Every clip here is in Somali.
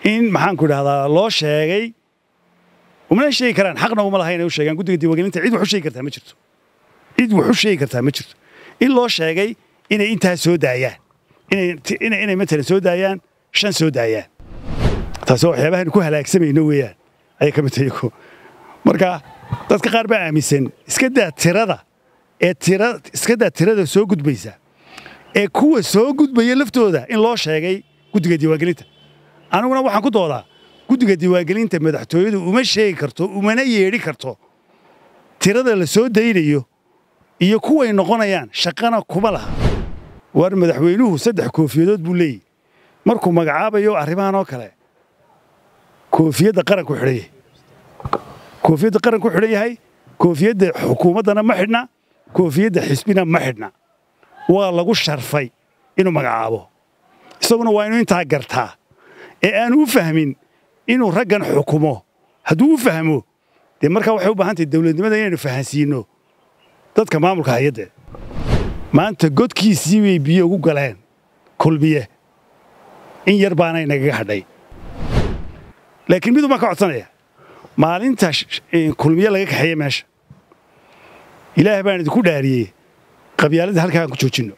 in maxaanku idhahdaa loo sheegay umana sheegi karaan xaqna uma laha inay u sheegaan guddiga diiwaangelinta cid wax u sheegi kartaa ma jirto cid wax u sheegi kartaa ma jirto in loo sheegay inay intaa soo daayaan inay inay matalan soo daayaan shan soo daayaan taasi waa waxyaabahan ku halaagsamayno weeyaan ayay ka mid tahay ku marka dadka qaar baa aaminsan iska daa tirada ee tira iska daa tirada soo gudbaysa ee kuwa soo gudbaya laftooda in loo sheegay guddiga diiwaangelinta aniguna waxaan ku doodaa guddiga diiwaangelinta madaxtooyadu uma sheegi karto umana yeedhi karto tirada la soo daynayo iyo kuway noqonayaan shaqana kuma laha waar madaxweynuhu saddex koofiyadood buu leeyahy markuu magacaabayo arrimahan oo kale koofiyadda qaranku xidhan yahay koofiyadda qaranku xidhan yahay koofiyadda xukuumaddana ma xidhna koofiyadda xisbina ma xidhna waa lagu sharfay inuu magacaabo isaguna waa inuu intaa gartaa ee aanu u fahmin inuu raggan xukumo hadduu u fahmo dee markaa waxay u baahan tahay dawladnimada inaynu fahansiinno dadka maamulka hay-adda maanta godkiisii bay biyo ugu galeen kulmiye in yar baana inagaga hadhay laakiin miduu baan ka codsanaya maalinta kulmiye laga kaxeeye meesha ilaah baan idinku dhaariyey qabyaaladda halkaa aan ku joojinno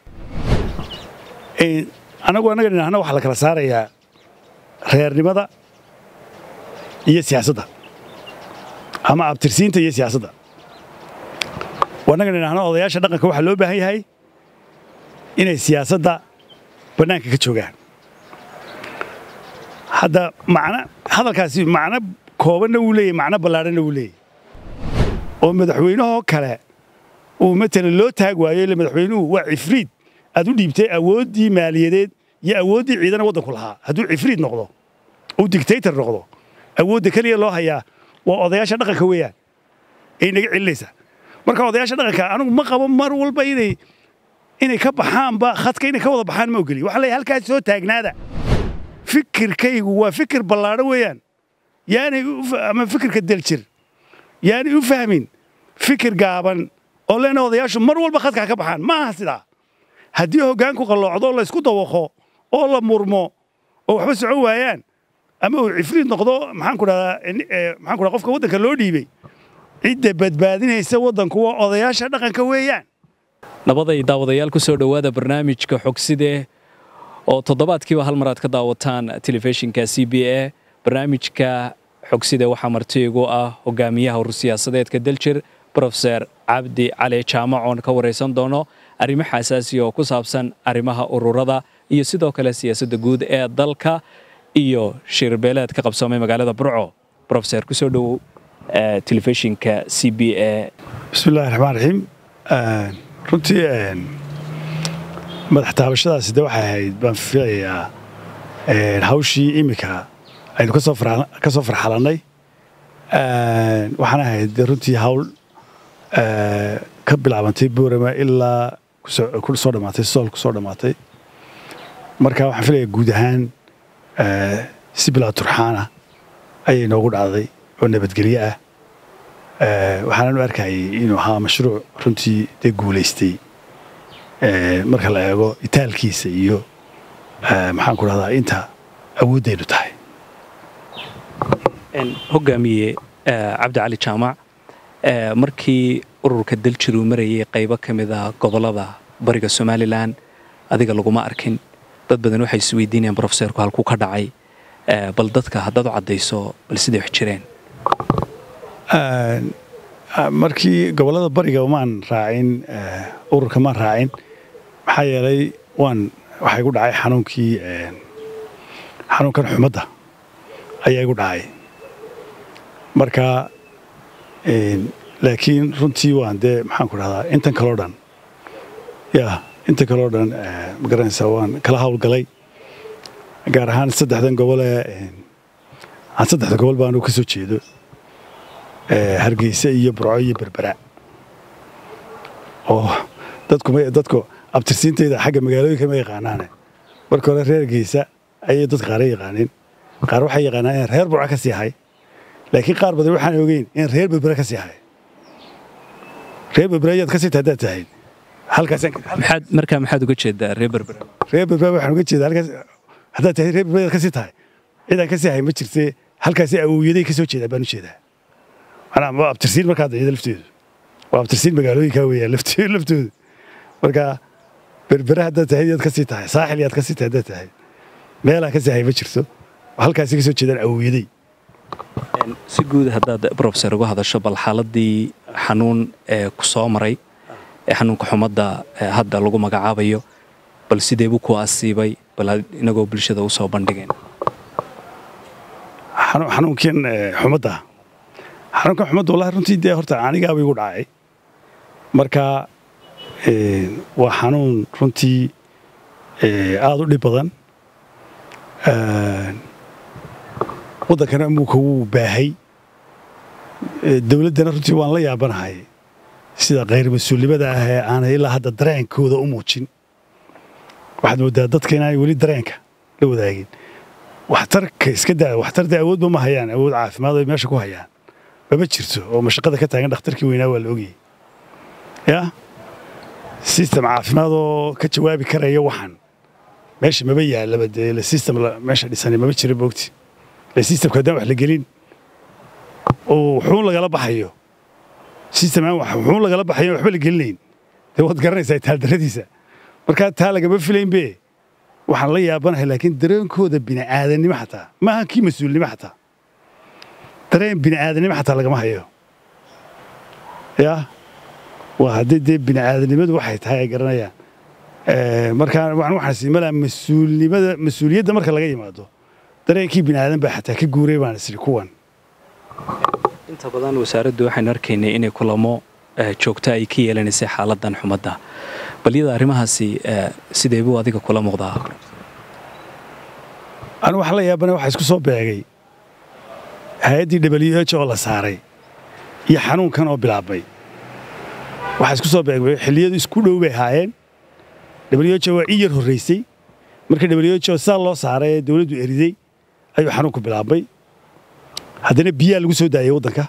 annagu annaga dhinahna waxaa la kala saarayaa reernimada iyo siyaasadda ama abtirsiinta iyo siyaasadda annaga dhinahna odayaasha dhaqanka waxaa loo baahan yahay inay siyaasadda bannaanka ka joogaan hadda macna hadalkaasi macno koobanna wuu leeyahy macno ballaadhanna wuu leeyahy oo madaxweynahoo kale uu matalan loo taag waayo ille madaxweynuhu waa cifriid aad u dhiibtay awooddii maaliyadeed iyo awooddii ciidana waddanku lahaa hadduu cifriid noqdo uu dictator noqdo awoodda keliya loo hayaa waa odayaasha dhaqanka weeyaan ay naga celinaysaa marka odayaasha dhaqanka anigu ma qabo mar walba inay inay ka baxaanba khadka inay ka wada baxaan ma ogeli waxaa leeyahay halkaas soo taagnaada fikirkaygu waa fikir ballaadho weeyaan yaanay ama fikirka daljir yaanay u fahmin fikir gaaban oo leena odayaashu mar walba khadkaa ka baxaan ma aha sidaa haddii hoggaanku qalloocdo oo laysku dawaqo oo la murmo oo waxba socon waayaan ama uu cifriid noqdo maxaanku dhahdaa maxaan ku dhaha qofka waddanka loo dhiibay cidda badbaadinaysa waddanku waa odayaasha dhaqanka weeyaan nabaday daawadayaal ku soo dhowaada barnaamijka xogsidee oo toddobaadkiiba hal mar aad ka daawataan telefishinka c b a barnaamijka xogside waxaa marti igu ah hogaamiyaha urursiyaasadeedka daljir brofeser cabdi cali jaamac oon ka waraysan doono arrimo xasaasiya oo ku saabsan arrimaha ururada iyo sidoo kale siyaasadda guud ee dalka iyo shirbeeleed ka qabsoomay magaalada burco brofeser kusoo dhowow telefishinka c b a bismillahi raxmaan raxiim runtii madax taabashadaasi de waxay ahayd baan filayaa hawshii iminka aynu ka soo farxalannay waxaana ahayd de runtii hawl ka bilaabantay boorama ilaa ku soo dhammaatay sool ku soo dhammaatay marka waxaan filayaa guud ahaan si bilaa turxaana ayay noogu dhacday oo nabadgelyo ah waxaanan u arkayay inuu ahaa mashruuc runtii dee guulaystay marka la eego itaalkiisa iyo maxaan ku dhahdaa inta awooddaynu tahay hogaamiye cabdi cali jaamac markii ururka daljir uu marayay qaybo ka mid a gobollada bariga somalilan adiga laguma arkin dad badan waxay isweydiinayaan brofeserku halkuu ka dhacay bal dadka haddaad u caddayso bal siday wax jireen markii gobollada bariga maan raacin ururka maan raacin maxaa yeelay waan waxaa igu dhacay xanuunkii xanuunkan xumadda ayaa igu dhacay marka laakiin runtii waan dee maxaan ku dhahdaa intan kaloo dhan ya intan kaloo dhan magaranaysaa waan kala hawlgalay gaar ahaan saddexdan gobolee aan saddexda gobol baanu ka soo jeedo hargeysa iyo burco iyo berbera oo dadku abtirsiintayda xagga magaalooyinka ma yaqaanaane marka hore reer hargeysa ayay dadka qaara yaqaaneen qaar waxay yaqaanaan in reer burco ka sii hay laakiin qaar badan waxaan ogeyn in reer berbera ka sii hay reer berbera ayaad ka sii tahay haddaad tahayd halkaas markaa maxaad uga jeedaa reer berbera reer berbera waxaan uga jeedaa halkaas haddaad tahay reer berbera ayaad ka sii tahay cidaan ka sii hay ma jirte halkaasi awowyaday ka soo jeedaa baan u jeedaa manaa waa abtirsiin markaa dayada lafteedu waa abtirsiin magaalooyinkaa weeyaan lafte- laftoodu marka berbere haddaad tahay yaad ka sii tahay saaxil yaad ka sii tahay haddaad tahay meelaa ka sii hay ma jirto halkaasi ka soo jeedaan awowyaday si guud haddaad brofesor uga hadasho bal xaaladii xanuun ee ku soo maray ee xanuunka xumadda ee hadda lagu magacaabayo bal sidee buu ku asiibay bal had- inagoo bulshada u soo bandhigeen xanu- xanuunkan eh, xumadda xanuunkan xumadda wallahi runtii dee horta anigaaba igu dhacay marka eh, waa xanuun runtii eh, aada u dhib badan Eh, waddankana amuuka wuu baahay Eh, dowladdana runtii waan la yaabanahay sida khayr mas-uulnimada ah ee aanay ilaa hadda dareenkooda u muujin waxaad moodaa dadka inaanay weli dareenka la wadaagin waxtarka iska daa waxtarda awoodba ma hayaan awood caafimaad ay meesha ku hayaan mama jirto oo mashaqada ka taagan dhakhtarkii weynaa waa la ogyahay ya system caafimaad oo ka jawaabi karaya waxan meesha maba yaalaba dee la system la- meesha dhisani mama jira boogti la systemka haddaan wax la gelin oo wuxuun lagala baxayo system aan wax- wuxuun lagala baxayo waxba la gelinayn dee waad garanaysaa taaldaradiisa markaa taa lagama filaynbe waxaan la yaabanahay laakiin dareenkooda bini'aadanimo xataa maaha kii mas-uulnimo xataa dareen bini'aadanimo xataa lagama hayo ya waa haddii dee bini'aadanimadu waxay tahay ay garanayaan Eh, markaa waxaan waxaan sii malaa mas-uulnimada mas-uuliyadda marka laga yimaado dareenkii bini'aadan baa xataa ka guuray baan isiri kuwan inta badan wasaaraddu waxaynu arkaynay inay kulamo eh, joogto ay ka yeelanaysay xaaladan xumadda bal iyada arrimahaasi eh, sidee buu adiga kula muuqdaa anu waxaan la yaabana waxaa isku soo beegay hay-addii w h oo la saaray iyo xanuunkan oo bilaabmay waxaa isku soo beegmay xilliyadu isku dhow bay ahaayeen w h waa in yar horraysay marka w h saa loo saaray ee dowladdu eriday ayuu xanuunku bilaabmay haddana biyaa lagu soo daayay waddanka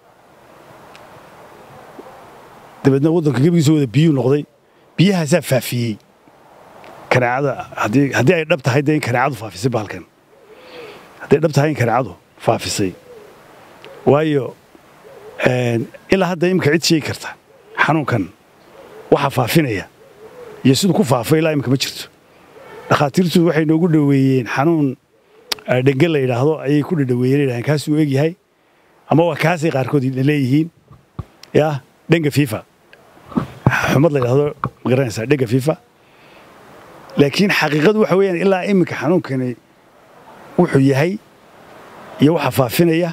dabeedna waddanka gebigiisa wada biyuu noqday biyahaasaa faafiyey kanaacada haddii haddii ay dhab tahay dee in kanaacadu faafisay bahalkan hadday dhab tahay in kanaacadu faafisay waayo een, ilaa hadda imika cid sheegi karta xanuunkan waxa faafinaya iyo siduu ku faafay ilaa imika ma jirto dhakhaatiirtu waxay noogu dhoweeyeen xanuun eh, dhenge la yidhaahdo ayay ku dhadhoweeyeen yidhahdeen kaasuu egyahay ama waa kaasay qaarkood leeyihiin yaa dhenga fifa xumad la yidhaahdo ma garanaysaa dhenga fifa laakiin xaqiiqadu waxa weeyaan ilaa iminka xanuunkani wuxuu yahay iyo waxa faafinaya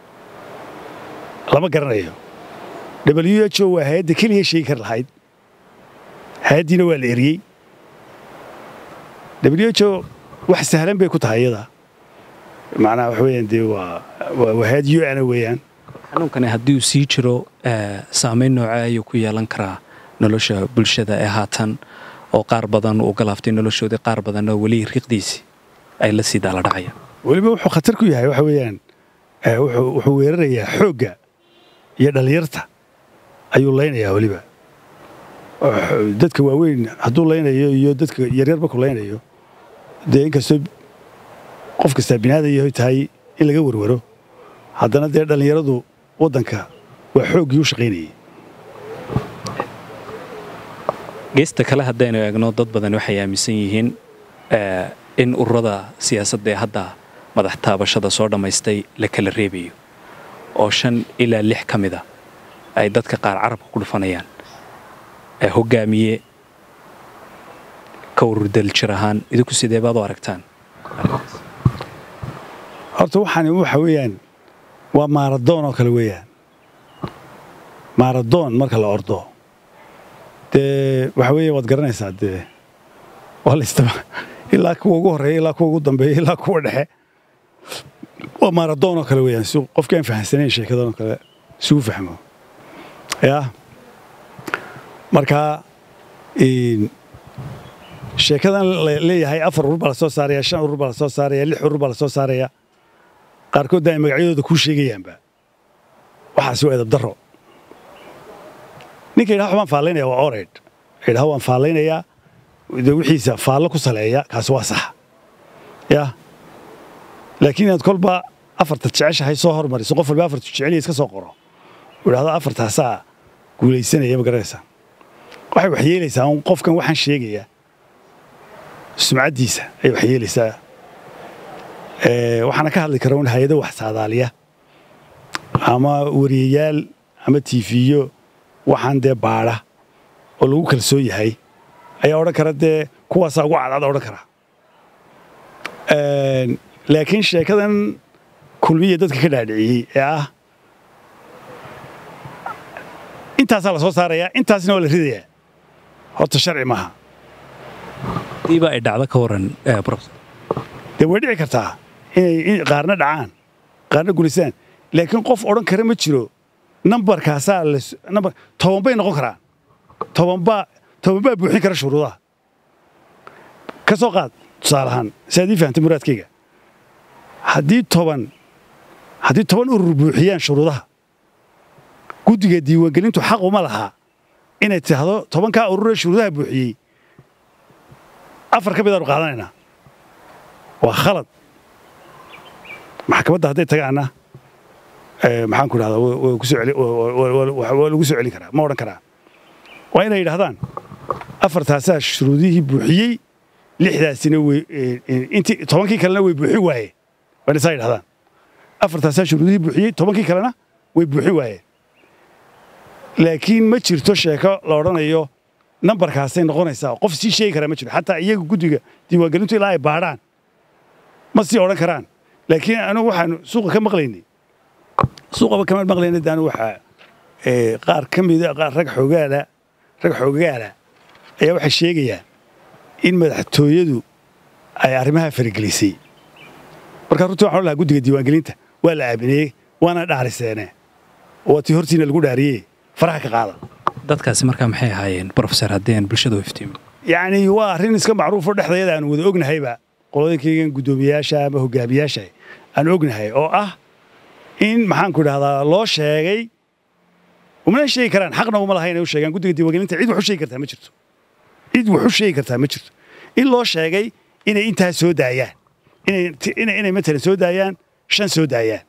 lama garanayo w h o waa hay-adda keliya sheegi kar lahayd hay-addiina waa la eriyey w h o wax sahlan bay ku tahay iyada macnaha waxa weeyaan dee waa waa waa hay-ad u ana weeyaan xanuunkani haddii uu sii jiro eh, saamayn noocee ayuu ku yeelan karaa nolosha bulshada ee haatan oo qaar badan uu galaaftay noloshoodii qaar badanna weli riiqdiisii ay la sii daala dhacayaan weliba wuxuu khatar ku yahay waxa weeyaan eh, wuxuu wuxuu weerarayaa xoogga iyo dhallinyarta ayuu laynayaa weliba Wuxuu- dadka waaweyn hadduu laynayo iyo dadka yaryar markuu laynayo dee inkastoo qof kastaa binaadan yahay tahay in laga warwaro haddana dee dhallinyaradu waddanka waa xooggii u shaqaynayay geesta kale haddaynu eegno dad badan waxay aaminsan yihiin eh, in ururada siyaasadda ee hadda madax taabashada soo dhammaystay la kala reebayo oo shan ilaa lix ka mida ay dadka qaar carabka ku dhufanayaan ee hogaamiye ka ururdal jir ahaan idinku sidee baad u aragtaan horta waxaani waxa weeyaan waa maaradoon oo kale weeyaan maaradoon marka la ordo dee waxa weeye waad garanaysaa dee waa la istaba ilaa kuwa ugu horreeya ilaa kuwa ugu dambeeya ilaa kuwa dhexe waa maaradoon oo kale weeyaan si qofkii aan fahamsanayn sheekadan oo kale isugu fahmo yaa marka een, sheekadan la leeyahay afar urur baa la soo saaraya shan urur baa la soo saaraya lix urur baa la soo saaraya qaarkoodna ay magacyadooda kuu sheegayaanba waxaasi waa edab darro ninka yidhaha waan faallaynaya waa ored yidhaha waan faallaynayaa de wixiisa faallo ku saleeya kaasi waa sax ya laakiin inaad kolba afarta jeceshahay soo hormariso qof walba afartu jeceliya iska soo qoro uu idhahdo afartaasaa guulaysanaya ma garanaysaa waxay waxyeelaysaa un qofkan waxaan sheegayaa sumcaddiisa ayay waxyeelaysaa waxaana ka hadli kara un hay-ado wax saadaaliya ama wariyayaal ama tiifiyo waxaan dee baadha oo lagu kalsoon yahay ayaa odhan kara dee kuwaasaa ugu cadcad odhan kara laakiin sheekadan kulmiya dadka ka dhaadhiciyey ee ah intaasaa la soo saarayaa intaasna waa la ridayaa horta sharci maaha hadiiba ay dhacdo ka waran profesor dee way dhici kartaa inay qaarna dhacaan qaarna gulisaan laakiin qof odhan kara ma jiro nambarkaasaa nambar toban bay noqon karaan tobanbaa toban baa buuxin kara shuruudaha ka soo qaad tusaale ahaan si aad ii fahamtay muraadkayga haddii toban haddii toban urur buuxiyaan shuruudaha guddiga diiwaangelintu xaq uma lahaa inay tidhaahdo tobankaa ururee shuruudaha buuxiyey afar ka midaanu qaadanaynaa waa khalad maxkamadda hadday tagaana maxaan ku idhahdaa waa lagu soo celin karaa ma odhan karaa waa inay yidhahdaan afartaasaa shuruudihii buuxiyey lixdaasina intii tobankii kalena way buuxin waayeen waa inay saa yidhahdaan afartaasaa shuruudihii buuxiyey tobankii kalena way buuxin waayeen laakiin ma jirto sheeko la odhanayo nambarkaasay noqonaysaa qof sii sheegi karaa ma jiro xataa iyaga guddiga diiwaangelintu ilaa ay baadhaan ma sii odhan karaan laakiin anigu waxaanu suuqa ka maqlaynay suuqaba kama maqlayna de anigu waxaa qaar ka mida rag xoogaala rag xoogaala ayaa waxay sheegayaan in madaxtooyadu ay arrimaha faragelisay markaa runtii waxaan lahaa guddiga diiwaangelinta waa la aamineyey waana dhaariseene waa tii hortiina lagu dhaariyey faraha ka qaada dadkaasi markaa maxay ahaayeen profesor haddii aan bulshada u iftiimin yacni waa arrin iska macruufo dhexdayada aan wada ognahayba qolooyinkaygan guddoomiyaasha ama hogaamiyaasha aan ognahay oo ah in maxaanku idhahdaa loo sheegay umana sheegi karaan xaqna uma laha inay u sheegaan guddiga diiwaangelinta cid wax u sheegi kartaa ma jirto cid wax u sheegi kartaa ma jirto in loo sheegay inay intaas soo daayaan inay matalan soo daayaan shan soo daayaan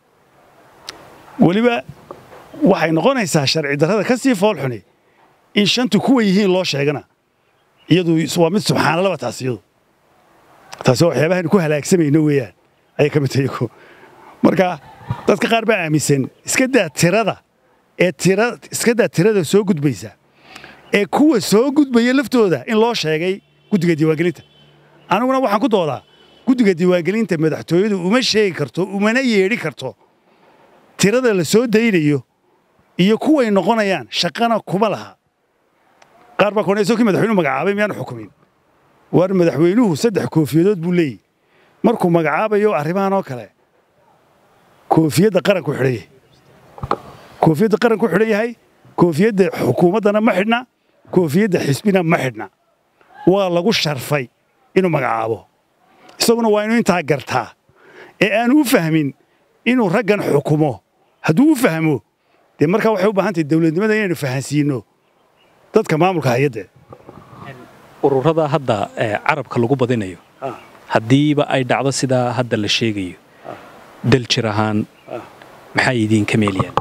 weliba waxay noqonaysaa sharci darrada ka sii fool xuni in shantu kuwa yihiin loo sheegana iyadu waa mid subxaanalaba taas iyadu taasi waa waxyaabahan ku halaagsamayno weeyaan ayay ka mid tahay iyagu marka dadka qaar baa aaminsan iska daa tirada ee tira iska daa tirada soo gudbaysa ee kuwa soo gudbaya laftooda in loo sheegay guddiga diiwaangelinta aniguna waxaan ku doodaa guddiga diiwaangelinta madaxtooyadu uma sheegi karto umana yeedhi karto tirada la soo daynayo iyo kuway noqonayaan shaqana kuma laha qaar baa koonayso kii madaxweynuhu magacaabay miyaanu xukumin war madaxweynuhu saddex koofiyadood buu leeyahy markuu magacaabayo arrimahan oo kale koofiyadda qaranku xidhan yahay koofiyadda qaranku xidhan yahay koofiyadda xukuumaddana ma xidhna koofiyadda xisbina ma xidhna waa lagu sharfay inuu magacaabo isaguna waa inuu intaa gartaa ee aanu u fahmin inuu raggan xukumo hadduu u fahmo dee markaa waxay u baahan tahay dowladnimada inaynu fahansiinno dadka maamulka hay-adda ururada hadda carabka lagu badinayo haddiiba ay dhacdo sidaa hadda la sheegayo dal jir ahaan maxay idiinka meelayaan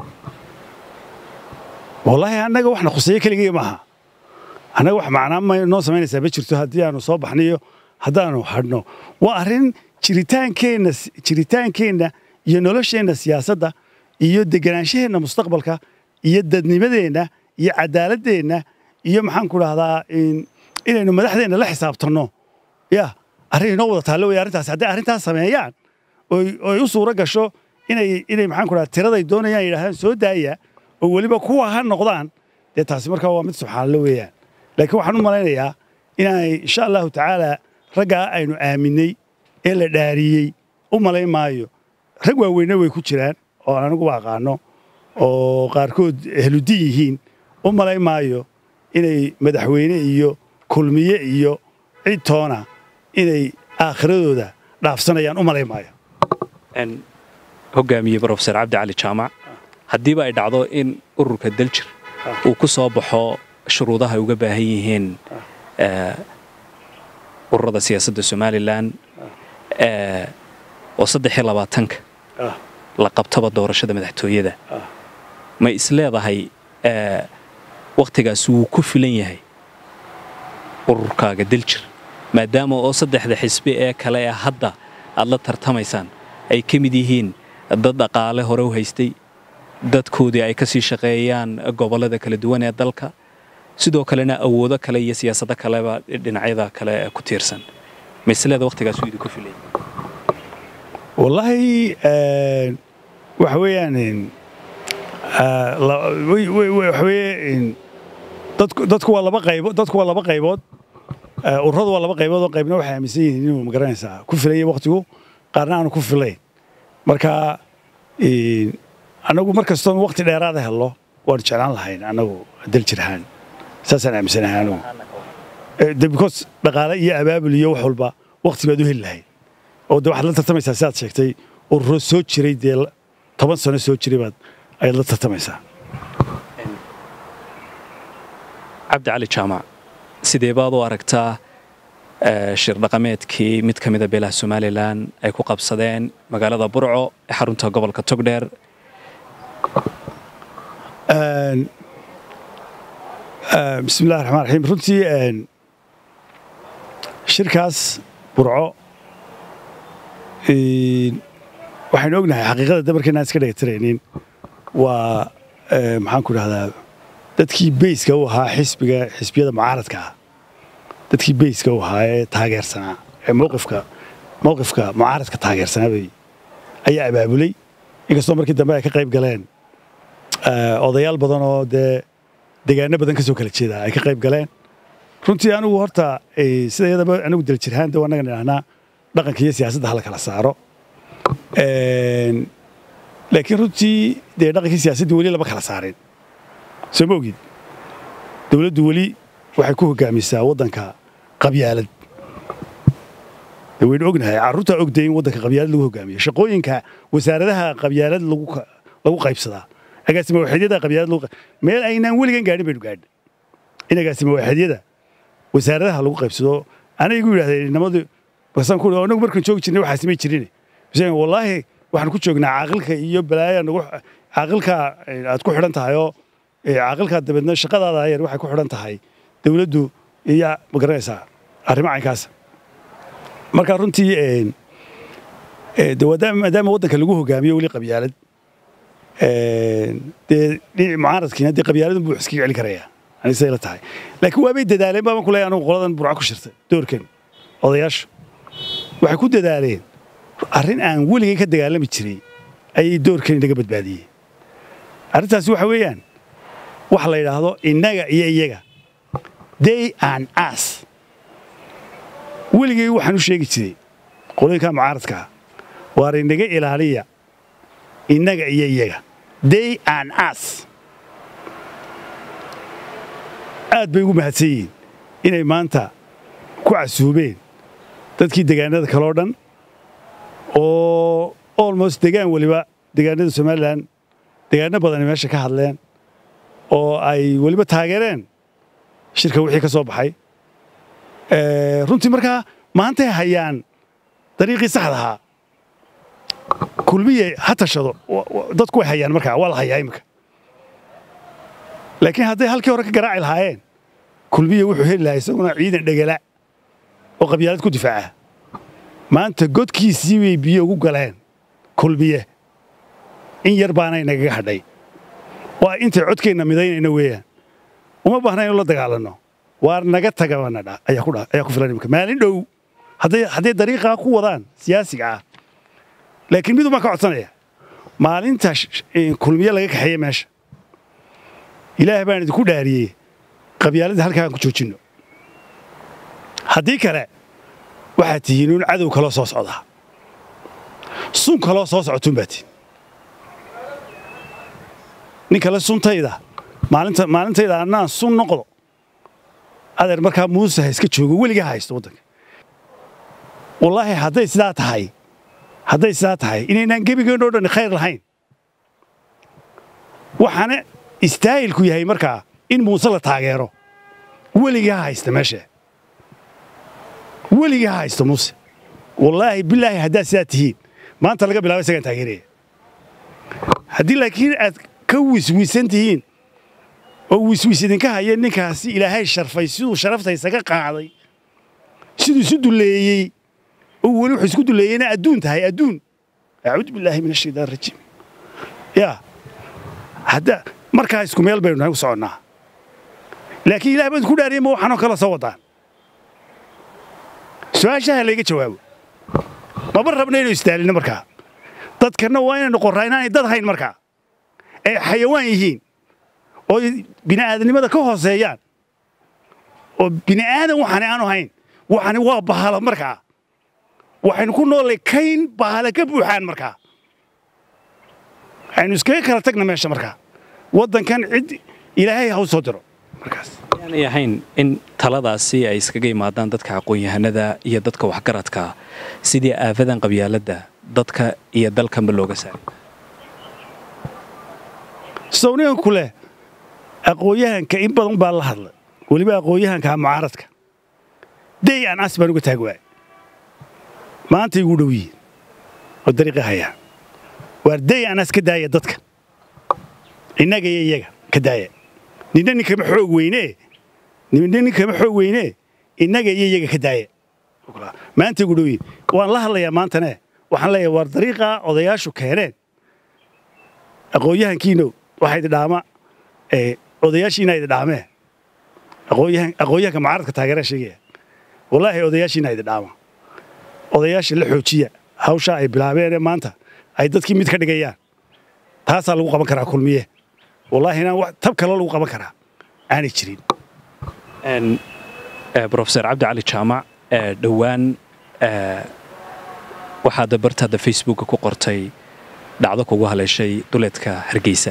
wallaahi annaga waxna khuseeyo keligaya maaha annaga wax macnaa ma noo samaynaysaa ma jirto haddii aanu soo baxnayo haddaanu hadhno waa arrin jiritaankeenna jiritaankeenna iyo nolosheenna siyaasadda iyo degenaanshaheenna mustaqbalka iyo dadnimadeenna iyo cadaaladeenna iyo maxaan ku dhahdaa inaynu madaxdeenna la xisaabtanno ya arrin inoo wada taallo wey arrintaas hadday arrintaas sameeyaan oy u suuro gasho inay inay maxaan ku dhahdaa tiraday doonayaan yidhahdaan soo daaya oo weliba kuwa ha noqdaan dee taasi markaa waa mid subxaanallo weeyaan laakiin waxaan u malaynayaa inaanay insha allahu tacaala raggaa aynu aaminay ee la dhaariyey u malayn maayo rag waaweynna way ku jiraan oo aan aniguba aqaano oo qaarkood ehludiin yihiin u malayn maayo inay madaxweyne iyo kulmiye iyo cid toona inay aakhiradooda dhaafsanayaan u malayn maayo hogaamiye brofesor cabdi cali jaamac haddiiba ay dhacdo in ururka daljir uu ku soo baxo shuruudaha ay uga baahan yihiin ururada siyaasadda somalilan oo saddex iyo labaatanka ah la qabtaba doorashada madaxtooyada ah ma isleedahay ee, wakhtigaasi wuu ku filan yahay ururkaaga daljir maadaama oo saddexda xisbi ee kale ee hadda aad la tartamaysaan ay ka mid yihiin dad dhaqaale hore u haystay dadkoodii ay ka sii shaqeeyaan gobollada kala duwan ee dalka sidoo kalena awoodo kale iyo siyaasado kaleba dhinacyada kale ee ku tiirsan ma isleeda wakhtigaas wuu idinku filan yahay wallaahi een, waxa weeyaan een, ah, la- way- way- way- waxa weeye een, dadku dadku waa laba qaybo dadku waa laba qaybood Ah, ururadu waa laba qaybood oo qaybna waxay aaminsan yihiin inuu magaranaysaa ku filaya waqtigu qaarna aanu ku filayn marka een, anagu mar kastoon waqti dheeraada helno waanu jeclaan lahayn anagu daljir ahaan saasaan aaminsanahay anagu Eh, de because dhaqaale iyo abaabul iyo wax walba waqti baad u heli lahayd oo de waxaad la tartamaysaa sidaad sheegtay ururo soo jiray dee la- toban sano soo jiray baad ayaad la tartamaysaa cabdi cali jaamac sidee baad u aragtaa eh, shir dhaqameedkii mid ka mida beelaha somalilan ay ku qabsadeen magaalada burco ee xarunta gobolka togdheer Een, eh, bismi illahi raxmaan raxiim runtii een, shirkaas burco een, waxaynu ognahay xaqiiqada dabarkeenaan iska dhagatiraynin waa eh, maxaan ku dhahdaa dadkii beyska u ahaa xisbiga xisbiyada mucaaradka ah dadkii beyska u ahaa ee taageersanaa ee mowqifka mowqifka mucaaradka taageersanaa bay ayaa abaabulay inkastoo markii dambe ay ka qayb galeen eh, odayaal badan oo dee degaano badan ka soo kala jeeda ay ka qayb galeen runtii anigu horta eh, sida iyadaba anigu daljirhaan de annaga nidhahnaa dhaqanka iyo siyaasadda hala kala saaro Een, laakiin runtii dee dhaqankii siyaasaddii weli lama kala saarin soo ma ogid dowladdu weli waxay ku hogaamisaa waddanka qabyaalad dee waynu ognahay carruurtaa ogday in waddanka qabyaalad lagu hogaamiyo shaqooyinka wasaaradaha qabyaalad lagu ka- lagu qaybsadaa agaasima waaxidyada qabyaalad lagu qay- meel aynaan weligan gaadhin baynu gaadhin in agaasima waaxidyada wasaaradaha lagu qaybsado anay igu yidhahdeen inamadu basaan ku anagu markaan joogi jirnay waxaa samay jirin Biseen, wallaahi waxaan ku joognaa caaqilka iyo balaaya nagu caaqilka eh, aad ku xidhan tahay oo eh, caaqilka dabeedna shaqadaada yar waxay ku xidhan tahay dowladdu iyo ma garanaysaa arrimo caynkaas marka runtii een, eh, de maadaama maadaama waddanka lagu hogaamiyo weli qabyaalad een, dee dhinac mucaaradkiina dee qabyaaladun buu iska celin karayaa aniga say la tahay laakiin waabay dadaaleen baaban ku leeyahay anigu qoladan burco ku shirtay doorkan odayaashu waxay ku dadaaleen arrin aan weligay ka dagaalami jiray ayay doorkan inaga badbaadiyeen arrintaasi waxa weeyaan waxa la yidhaahdo innaga iyo iyaga day and us weligay waxaan u sheegi jiray qolooyinka mucaaradka ah waar inaga ilaaliya innaga iyo iyaga day and us aad bay ugu mahadsan yihiin inay maanta ku casuubeen dadkii degaanada kaloo dhan oo almost degaan weliba degaanada somalilan degaano badani meesha ka hadleen oo ay weliba taageereen shirka wixii ka soo baxay Eh, runtii markaa maantay hayaan dariiqii saxda ahaa kulmiye ha tashado wa- wa- dadku way hayaan markaa waa la hayaa imika laakiin hadday halkii hore ka garaaci lahaayeen kulmiye wuxuu heli lahaa isaguna ciidan dhegala oo qabyaalad ku difaaca maanta godkiisii bay biyo ugu galeen kulmiye in yar baana inagaga hadhay waa intay codkeenna midaynayna weeyaan uma baahna inu la dagaalanno waar naga tagabana dha ayaa ku dha ayaa ku filan imika maalin dhow hadday hadday dariiqaa ku wadaan siyaasiga ah laakiin mid umaan ka codsanaya maalinta sh- sh- eh, kulmiye laga kaxeeye meesha ilaah baan idinku dhaariyey qabyaaladda halkaan ku joojinno haddii kale waxaad tihiin un cadow kaloo soo socdaa sun kaloo soo socotuun baa tihin nin kale suntayda maalinta maalintayda annaan sun noqdo adeer markaa muuse ha iska joogo weligaa haysto waddanka wallaahi hadday sidaa tahay hadday sidaa tahay inaynaan gebigeennoo dhan khayr lahayn waxaana istaahilku yahay markaa in muuse la taageero weligaa haysta meesha weligaa haysta muuse wallaahi bilaahi haddaad sidaa tihiin maanta laga bilaabo isagaan taageeraya haddii laakiin aad ka wiswisan tihiin oo wiswis idinka haya ninkaasi ilaahay sharfay siduu sharaftaysa ka qaaday siduu isu duleeyey oo weli wuxuu isku duleeyeyna adduun tahay adduun acuudu billaahi min ashaytaan rajiim yaa hadda markaa isku meel baynu nahay u soconnaa laakiin ilaah baan ku dhaariyay ma waxaanoo kala soo wadaan su-aashaha layga jawaabo maba rabna inaynu istaalino markaa dadkanna waa inaynu qorraa inaanay dad hayn markaa ay xayawaan yihiin oo bini'aadanimada ka hooseeyaan oo bini'aadan waxaani aanu hayn waxani waa bahalo markaa waxaynu ku noollay kayn bahale ka buuxaan markaa aynu iskaga kala tagna meesha markaa waddankan cid ilaahay ha u soo diro markaas aanay ahayn in taladaasi ay iskaga yimaadaan dadka aqoon-yahanada iyo dadka waxgaradka sidii aafadan qabyaaladda dadka iyo dalkanba looga saaray sawnigan ku leh aqoon-yahanka in badan baa la hadlay weliba aqoon-yahanka mucaaradka day aan as baan uga taag waay maanta igu dhow yihiin oo dariiqa hayaa waar day aan as ka daaya dadka innaga iyo iyaga ka daaya ninna ninkama xoog weynee ninna ninkama xoog weynee innaga iyo iyaga ka daaya maanta igu dhow yihiin waan la hadlayaa maantane waxaan leeyahay waar dariiqa odayaashu keeneen aqoon-yahankiino waxaa idi dhaama odayaashiina idi dhaamee aqoon-yahanka mucaaradka taageeraa sheegaya wallaahi odayaashiina idi dhaama odayaasha la xoojiya hawshaa ay bilaabeenee maanta ay dadkii mid ka dhigayaan taasaa lagu qaban karaa kulmiye wallaahi inaan wax tab kaloo lagu qaban karaa aanay jirin brofeor cabdi cali jaamac dhowaan waxaad bartaada facebooka ku qortay dhacdo kugu haleeshay duleedka hargeysa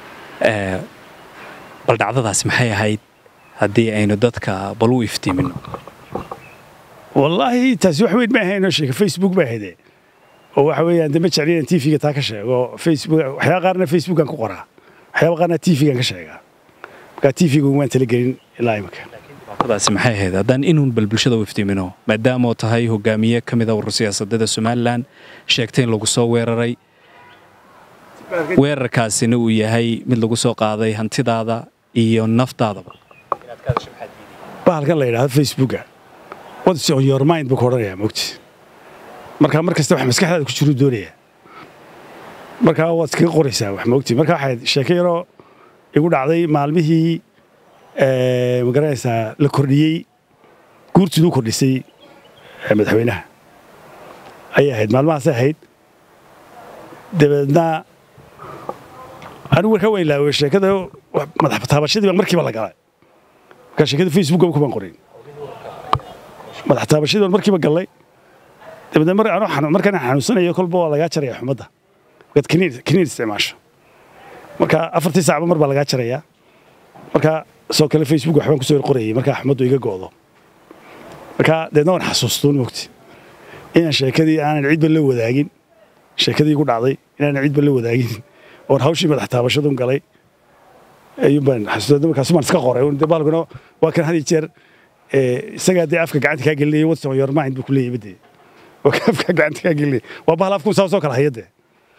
bal dhacdadaas maxay ahayd haddii aynu dadka bal u iftiimino wallaahi taasi wax weyn ma ahaynoo sheega facebook ba ahayde oo waxa weeyaan dama jecli inaan tv-ga taa ka sheego facebook waxyaaba qaarna facebookan ku qoraa waxyaaba qaarna tv-gan ka sheegaa markaa tv-ga waan talagelin ilaa imika daasi maxay ahayd haddaan inuun bal bulshada u iftiimino maadaamoo tahay hogaamiye ka mida urur siyaasadada somalilan sheegtay in lagu soo weeraray weerarkaasina uu yahay mid lagu soo qaaday hantidaada iyo naftaadaba bahalkan la yidhahdo facebooka what's on your mind buu ku odhanayaa mogti markaa mar kasta wax maskaxdaada ku jiruu doonayaa markaa waad iskaga qoraysaa wax mogti markaa waxayd sheeko yaroo igu dhacday maalmihii ma garanaysaa la kordhiyey guurtiduu kordhisay madaxweynaha ayay ahayd maalmahaasay ahayd dabeedna anigu warkaa waan ilaaway sheekada madax taabashadii baa markiiba la galay markaa sheekada facebook kumaan qorin madax taabashadii baan markiiba gallay dabeedna mar anoo markaan xanuunsanayo kolba waa lagaa jaraya xumadda markaad kiniin isticmaasho marka afartii saacba mar baa lagaa jarayaa marka soo kale facebook waxbaan kusoo qorayay markaa xumaddu iga go'do marka deedna waan xasuustuun mogti inaan sheekadii aanan cidba la wadaagin sheekadii igu dhacday inaanan cidba la wadaagin oon hawshii madax taabashadun galay ayuunbaan xasuusta markaas baan iska qoray de baalkuna waa kan had iyo jeer isagaa dee afka gacanta kaa gelinaya what's on your mind buu ku leeyahay badee waa kan afka gacanta kaa gelinaya waa bahal afkun saa soo kala haya dee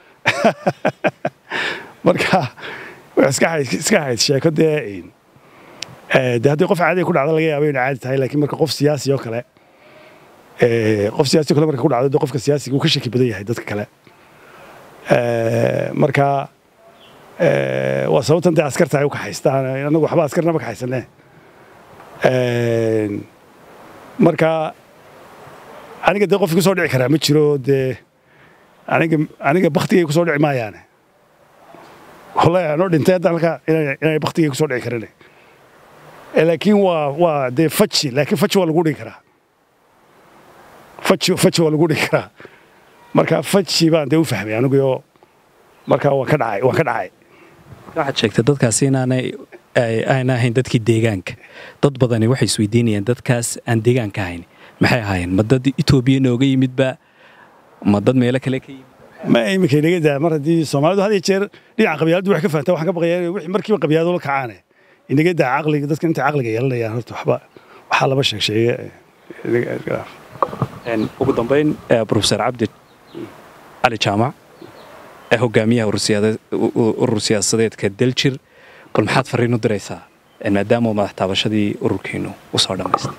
marka iska ahayd sheeko dee de haddii qof caadiga ku dhacdo laga yaaba inay caadi tahay laakiin marka qof siyaasi oo kale qof siyaasi oo kale marka ku dhacdo de qofka siyaasiga uu ka shaki badan yahay dadka kale marka waa sababtan dee askarta ay u kaxaystaan anagu waxba askarnama kaxaysanee marka aniga dee qofki kusoo dhici karaa ma jiro dee aniga aniga baktigay kusoo dhici maayaane wallahi anoo dhintay hadda halka inay baktigay kusoo dhici karane laakiin waa waa dee faji laakiin faji waa lagu dhigi karaa faji faji waa lagu dhigi karaa marka faji baan dee u fahmay aniguyo marka waan ka dhacay waan ka dhacay waxaad sheegtay dadkaasi inaanay ayna ahayn dadkii deegaanka dad badani waxay isweydiinayaan dadkaas aan deegaanka ahayn maxay ahaayeen ma dad etoobiya nooga yimidba ma dad meelo kale ka yimid ma iminka inaga daa mar haddii soomaalidu had iyo jeer dhinaca qabyaaladdu wax ka fahantaa waxaan ka baqayaa wixii markiiba qabyaado la kacaane inaga daa caqliga dadka intay caqliga yeelanayaan horta waxba waxaa laba sheeg sheege ugu dambayn profesor cabdi cali jaamac ee hogaamiyaha urur siyaasadeedka daljir bal maxaad fariin u diraysaa maadaama madax taabashadii ururkiinu u soo dhammaystay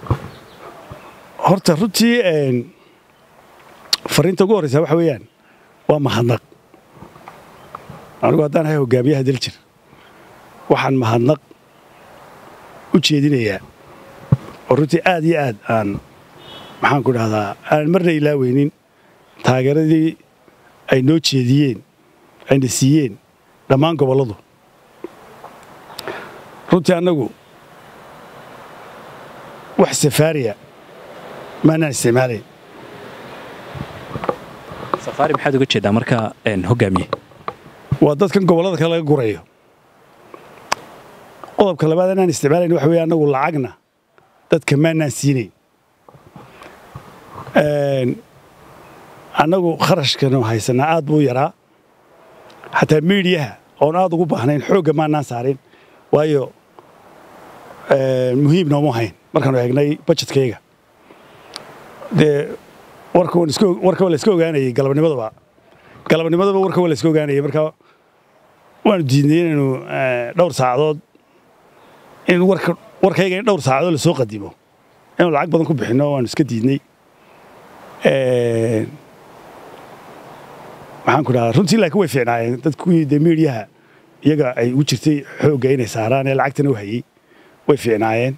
horta runtii fariinta ugu horreysa waxa weeyaan waa mahadnaq anigu haddaan ahay hogaamiyaha daljir waxaan mahadnaq u jeedinayaa oo runtii aad iyo aad aan maxaan ku dhahdaa aan marna ilaaweynin taageeradii ay noo jeediyeen ayna siiyeen dhammaan gobolladu runtii annagu wax safaariya maanaan isticmaalayn safaari maxaad uga jeedaa markaa hogaamiye waa dadkan gobollada kale laga gurayo qodobka labaad anaan isticmaalayn waxa weeye annagu lacagna dadka maanaan siinayn annagu kharashkanu haysanaa aad buu yaraa xataa miidiyaha oon aad ugu baahnayn xoogga maanaan saarin waayo muhiim noomu hayn markaanu eegnay bajetkayga dee warka waa layska ogaanayay galabnimadaba galabnimadaba warka waa layska ogaanayay marka waanu diidnay inaynu dhowr saacadood in warkayga in dhowr saacadood lasoo qadimo inaynu lacag badan ku bixinno waanu iska diidnay maxaan ku dhahaa runtii laakiin way fiicnaayeen dadkuwii dee miidiyaha iyaga ay u jirtay xoogga inay saaraan ee lacagtana u hayey way fiicnaayeen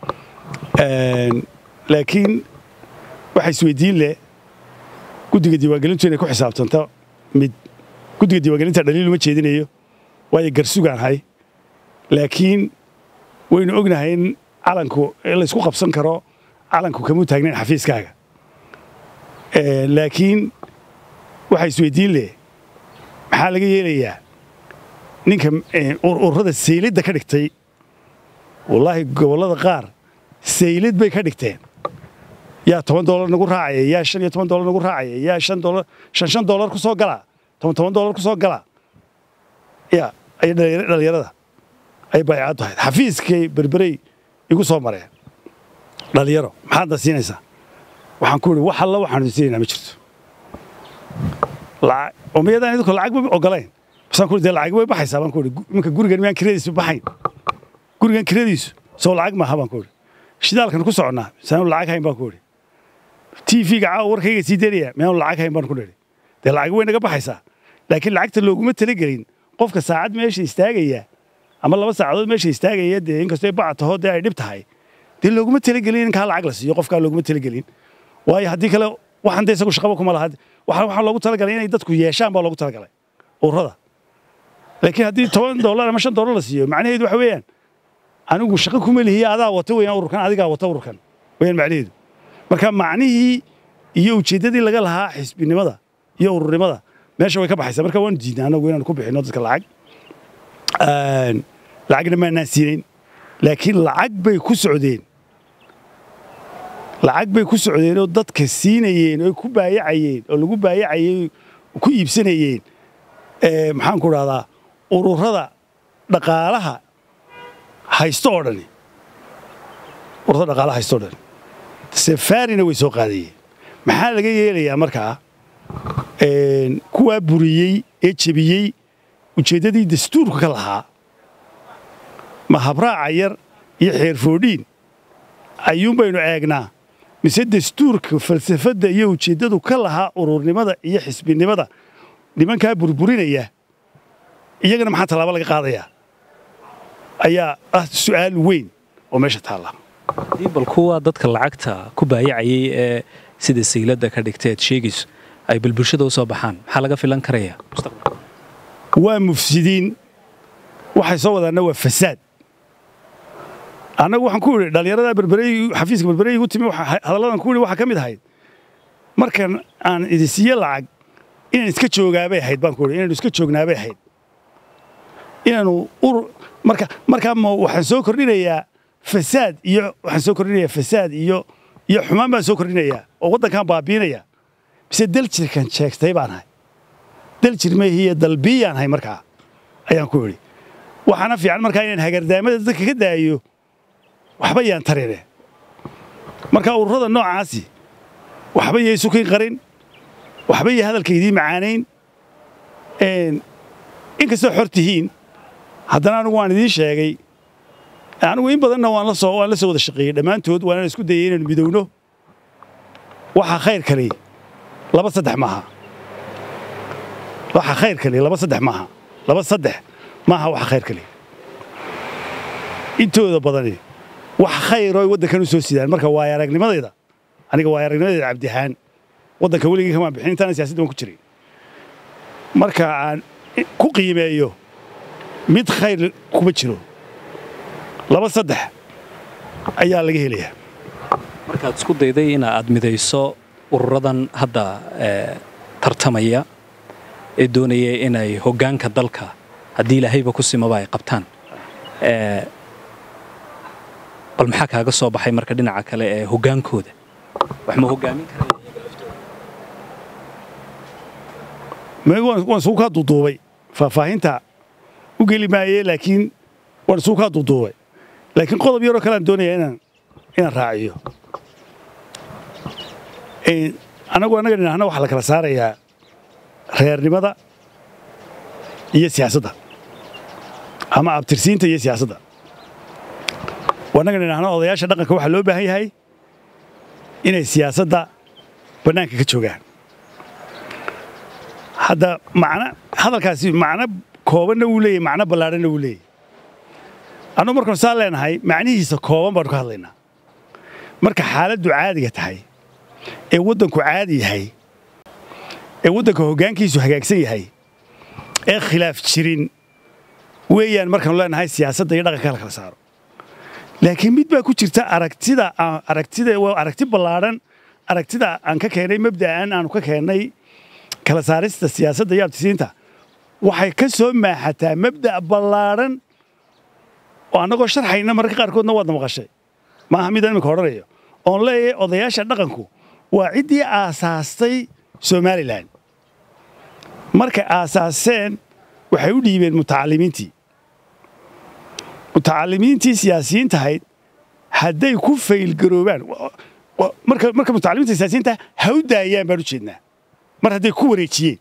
laakiin waxa isweydiin leh guddiga diiwaangelintu inay ku xisaabtanto mid guddiga diiwaangelinta dhaliil uma jeedinayo waayo garsugaan hay laakiin waynu ognahay in calanku laysku qabsan karo calanku kamuu taagnayn xafiiskaaga laakiin waxa isweydiin leh maxaa laga yeelayaa ninka ururada saylidda ka dhigtay wallaahi gobollada qaar saylid bay ka dhigteen yaa toban doolar nagu raacaya yaa shan iyo toban doolar nagu raacaya yaa shan doolar shan shan doolar ku soo gala toban toban doolar ku soo gala ya ay dhallinyarada ay baycaddu ahayd xafiiskay berberey igu soo mareen dhallinyaro maxaadna siinaysaa waxaan ku idhi wax alla waxaanu siinaynaa ma jirto oo miyadaan idinku lacag ba ogolayn basaan ku dee lacag way baxaysaa baan ku idhi iminka gurigan miyaan kiradiisu baxayn gurigan kiradiisu soo lacag maaha baan ku idhi shidaalkan ku soconnaa misaanu lacag hayn baan ku idhi tv-ga caawa warkayga sii daynaya miyaanu lacag hayn baan ku idhi dee lacag way naga baxaysaa laakiin lacagta looguma talagelin qofka saacad meesha istaagaya ama laba saacadood meesha istaagaya dee inkastoo baca taho dee ay dhib tahay dee looguma talagelin in kaa lacag la siiyo qofkaa looguma talagelin waayo haddii kale waxaan dee isagu shaqaba kuma laha waxaa loogu talagalay inay dadku yeeshaan baa loogu talagalay ururada laakiin haddii toban doolar ama shan doolar la siiyo macnaheedu waxa weeyaan anigu shaqo kuma lihiya adaa wata weeyaan ururkan adigaa wata ururkan weeyaan macnaheedu marka macnihii iyo ujeeddadii laga lahaa xisbinimada iyo ururnimada meesha way ka baxaysaa marka waanu diidnay anagu inaanu ku bixinno dadka lacag lacagna maanaan siinayn laakiin lacag bay ku socdeen lacag bay ku socdeen oo dadka siinayeen oo ku baayacayeen oo lagu baayacayey ku iibsanayeen maxaan ku dhahdaa ururada dhaqaalaha haysto oo dhani ururada dhaqaalaha haysto oo dhani safaarina way soo qaadayeen maxaa laga yeelayaa markaa kuwaa buriyey ee jebiyey ujeeddadii dastuurka ka lahaa ma habraaca yar iyo xeerfoodhiin ayuun baynu eegnaa mise dastuurka falsafadda iyo ujeeddadu ka lahaa ururnimada iyo xisbinimada nimankaa burburinaya iyagana maxaa tallaabo laga qaadayaa ayaa ah su'aal weyn oo meesha taalla haddii bal kuwa dadka lacagta ku baayacayay ee sida sayladda ka dhigteed sheegayso ay bal bulshada u soo baxaan maxaa laga filan karaya waa mufsidiin waxay soo wadaanna waa fasaad annagu waxaan ku idhi dhallinyarada berberey xafiiska berberey igu timi hadalladan ku idhi waxaa ka mid ahayd markan aan idin siiye lacag inaan iska joogaabay ahayd baan ku idhi inaanu iska joognaabay ahayd inaanu ur marka markaa ma waxaan soo kordhinayaa fasaad iyo waxaan soo kordhinayaa fasaad iyo iyo xumaan baan soo kordhinayaa oo waddankaan baabiinaya mise daljirkan sheegtay baan ahay daljir meehiiyo dalbiyaan ahay markaa ayaan ku idhi waxaana fiican markaa inaan hagardaamada dadka ka daayo waxba yaan tarine marka ururada noocaasi waxba yay sukin qarin waxba iyo hadalka idiin macaanayn inkastoo xor tihiin haddana anigu waan idiin sheegay anigu in badanna waan la soo waan la soo wada shaqeeyey dhammaantood waana isku dayay inaynu midowno waxa khayr kali laba saddex maaha waxa khayr kali laba saddex maaha laba saddex maaha waxa khayr kali intooda badani wax khayr oo waddankan u soo sidaan marka waaya aragnimadayda aniga waaya aragnimadayda cabdihaan waddanka weligii kamaan bixin intaana siyaasadda waan ku jiray marka aan ku qiimeeyo mid khayr kuma jiro laba saddex ayaa laga helayaa markaad isku dayday in aad midayso ururadan hadda tartamaya ee doonaya inay hoggaanka dalka haddii ilaahayba ku simaba ay qabtaan bal maxaa kaaga soo baxay marka dhinaca kale ee hoggaankooda wax ma hoggaamin karaan waan isugu kaa duuduubay faahfaahinta u geli maaye laakiin waan isugu kaa duuduubay laakiin qodob yaroo kale aan doonayaa inaan inaan raaciyo anagu annaga dhinacna waxaa la kala saarayaa reernimada iyo siyaasadda ama abtirsiinta iyo siyaasadda annaga dhinacna odayaasha dhaqanka waxaa loo baahan yahay inay siyaasadda bannaanka ka joogaan hadda macna hadalkaasi macno koobanna wuu leeyahy macno ballaadhanna wuu leeyahy annugu markaanu saa leenahay macnihiisa kooban baanu ka hadlaynaa marka xaaladdu caadiga tahay ee waddanku caadi yahay ee waddanka hoggaankiisu hagaagsan yahay ee khilaaf jirin weeyaan markaanu leenahay siyaasadda iyo dhaqanka la kala saaro laakiin mid baa ku jirta aragtida aragtida waa aragti ballaadhan aragtida aan ka keenay mabda'an aanu ka keennay kala saarista siyaasadda iyo abtisiinta waxay ka soo maaxataa mabda' ballaadhan oo annagoo sharxayna mararka qaarkoodna waadna maqashay maaha midaan iminka odhanayo oon leeyahay odayaasha dhaqanku waa ciddii aasaastay somalilan markay aasaaseen waxay u dhiibeen mutacalimiintii mutacalimiintii siyaasiyiintahayd hadday ku faylgaroobaan marka marka mutacalimiinta siyaasiyiinta ha u daayaan baan u jeednaa mar hadday ku wareejiyeen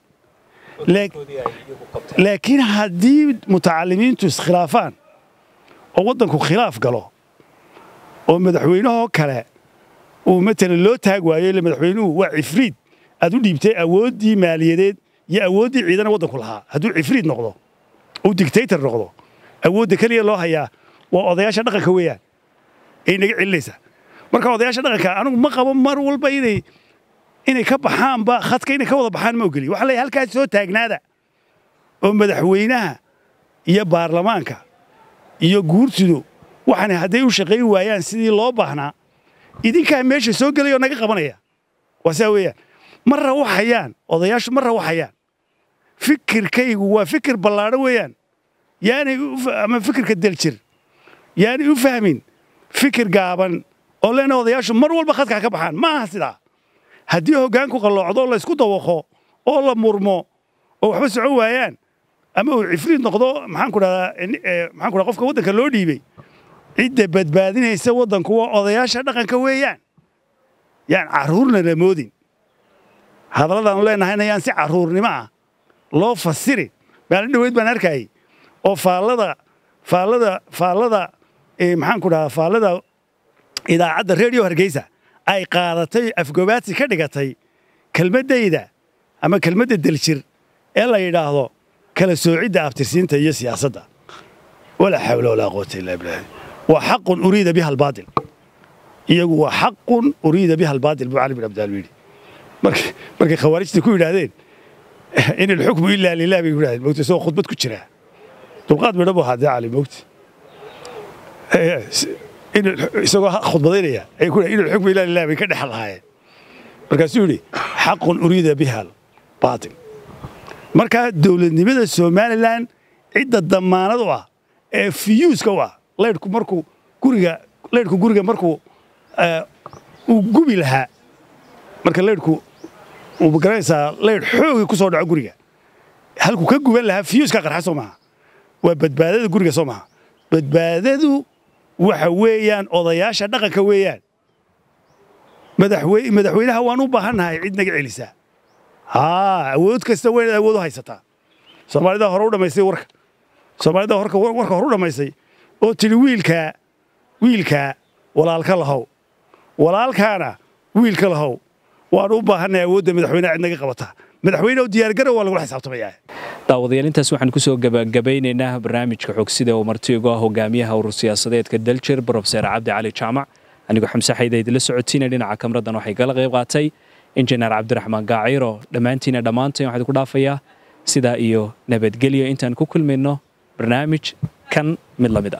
laakiin haddii mutacalimiintu iskhilaafaan oo waddanku khilaaf galo oo madaxweynahoo kale uu matalan loo taag waayo ille madaxweynuhu waa cifriid aad u dhiibtay awooddii maaliyadeed iyo awooddii ciidana waddanku lahaa hadduu cifriid noqdo uu dictator noqdo awoodda keliya loo hayaa waa odayaasha dhaqanka weeyaan ay naga celinaysaa marka odayaasha dhaqanka anigu ma qabo mar walba inay inay ka baxaanba khadka inay ka wada baxaan ma ogeli waxaa leeyahay halkaas soo taagnaada oo madaxweynaha iyo baarlamaanka iyo guurtidu waxaana hadday u shaqayn waayaan sidii loo baahnaa idinkaa meesha soo gelaya oo naga qabanaya waa sidaa weeyaan ma rawaxayaan odayaashu ma rawaxayaan fikirkaygu waa fikir ballaadho weeyaan yaanay ama fikirka daljir yaanay u fahmin fikir gaaban oo leena odayaashu mar walba khadka ka baxaan ma aha sidaa haddii hoggaanku qalloocdo laysku dawaqo oo la murmo oo waxba socon waayaan ama uu cifriid noqdo maxaanku dhahdaa maxaanku dhaha qofka waddanka loo dhiibay cidda badbaadinaysa waddanku waa odayaasha dhaqanka weeyaan yaan carruurna la moodin hadalladaanu leenahayna yaan si carruurnimo ah loo fasirin maalin dhoweyd baan arkayay oo faallada faallada faallada maxaanku dhahaa faallada idaacadda reediyo hargeysa ay qaadatay afgobaadsi ka dhigatay kelmaddayda ama kelmadda daljir ee la yidhaahdo kala soocidda abtirsiinta iyo siyaasadda walaa xawla walaa quwata illaa bilaahi waa xaqun uriida biha albaatil iyagu waa xaqun uriida biha albaatil buu cali bin abdaal yidhi markay khawaarijta ku yidhaahdeen in ilxukmu ilaa lilah bay ku yidhahdeen mogta isagoo khudbad ku jira dulqaad midha buu ahaa dee cali mogta isagoo khudbadaynaya ay ku in ilxukmu ilaa lilah bay ka dhex lahaayeen markaasuu yidhi xaqun uriida biha albaatil markaa dowladnimada somalilan cidda damaanad u ah ee fiyuuska u ah leydhku markuu guriga leydhku guriga markuu uu gubi lahaa marka leydhku uu garanaysaa leydh xoogii ku soo dhaco guriga halkuu ka guban lahaa fiyuuska qarxa soo maaha waa badbaadada guriga soo maaha badbaadadu waxa weeyaan odayaasha dhaqanka weeyaan madaxweynaha waan u baahannahay cid naga celisaa haa awood kasta waa inaad awood u haysataa soomaalida hore u dhammaystay warka soomaalida horka warka hore u dhammaystay oo tidhi wiilkaa wiilkaa walaalka lahow walaalkaana wiilka lahow waanu u baahannahay awoodda madaxweyneha cid naga qabata madaxweyne oo diyaargarow waa lagula xisaabtamayaa daawadayaal intaas waxaan kusoo gabagabeynaynaa barnaamijka xogsida oo martiigu ah hogaamiyaha urur siyaasadeedka daljir brofeser cabdi cali jaamac anigoo xamse xayda idinla socotiina dhinaca kamraddan waxay kala qayb qaatay injineer cabdiraxmaan gaaciro dhammaantiina dhammaantain waxaan ku dhaafayaa sidaa iyo nabadgelyo intaan ku kulmayno barnaamij kan mid la mid